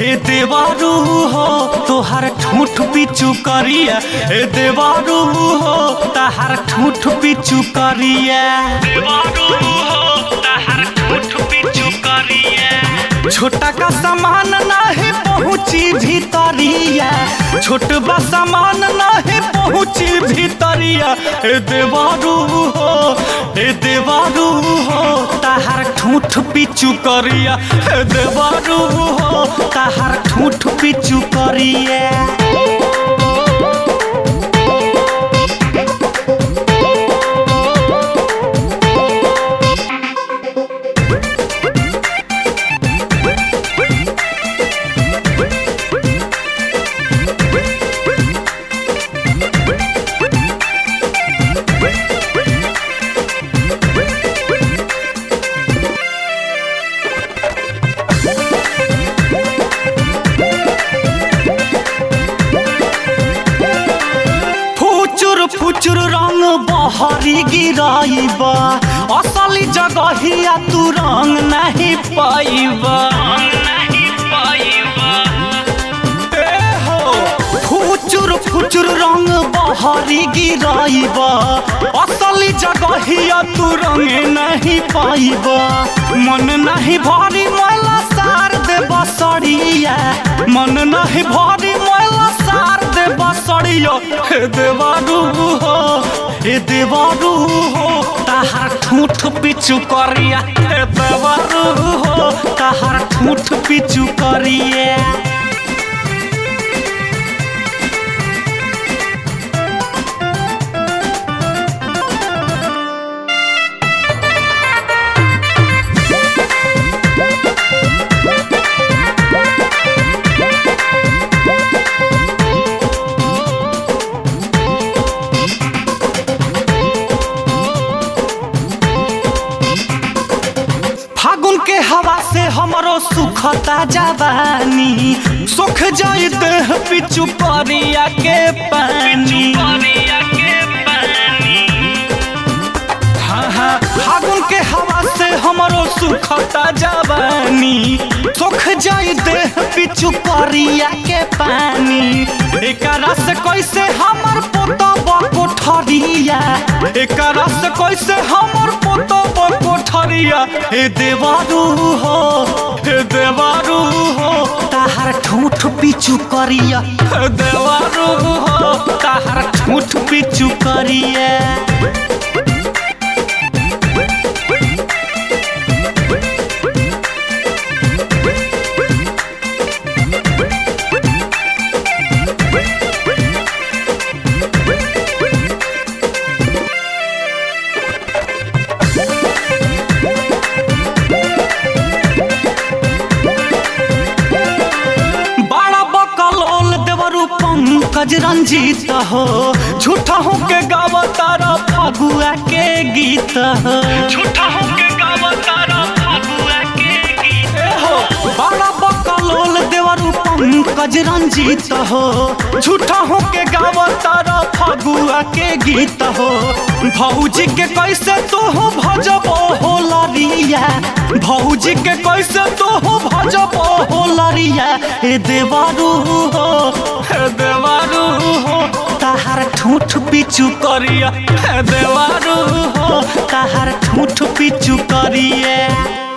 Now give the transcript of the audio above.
ए देवारू हो तोहर ठूठ पिचू करिया ए देवारू हो तोहर ठूठ पिचू करिया देवारू हो तोहर ठूठ पिचू करिया छोटा का सामान नाही पहुँची भीतरिया छोट बा सामान नाही पहुँची भीतरिया ए देवारू हो ए देवारू हो ताहार ठूठ पिचू करिया ए देवारू हो ताहार ठूठ पिचू करिया फुचुर फुचुर रंग बहरी गिराइबा असली जगहिया तू रंग नहीं पाइबा ए हो, फुचुर फुचुर रंग बहरी गिराइबा असली जगहिया तू रंग नहीं पाइबा मन नहीं भरी मैला सार दे बसड़िया मन नहीं भरी मैला सार दे बसड़िया हे देवारू हो हे देवारू हो ताहार ठूठ पिचू करिया हे देवारू हो ताहार ठूठ पिचू करिया फागुन के हवा से हमरो सुखता जवानी सुख जाई देह पिचु परिया के पानी हाँ हाँ फागुन के हवा से हमरो सुखता जवानी सुख जाई देह पिचु परिया के पानी एकरा से कैसे हमर पोतब कोठरिया एकरा से कैसे हमर पोतब कोठरिया हे देवारू हो हे देवारू हो ताहार ठूठ पिचु करिया हे देवारू हो ताहार ठूठ पिचु करिया बड़ा बकलोल देवरू पंकज रंजीत हो झूठा हो के गावतारा फगुआ के गीत हो झूठा हो के गावतारा फगुआ के गीत हो बड़ा बकलोल देवरू पंकज रंजीत हो झूठा हो के गावतारा फगुआ के गीत हो भौजी के कैसे तो हो भजबो हो लरिया भौजी के कैसे तो हो भजबो हो लरिया ए देवारू हो हे देवारू हो ताहार ठूठ पिचू करिया हे देवारू हो ताहार ठूठ पिचू करिया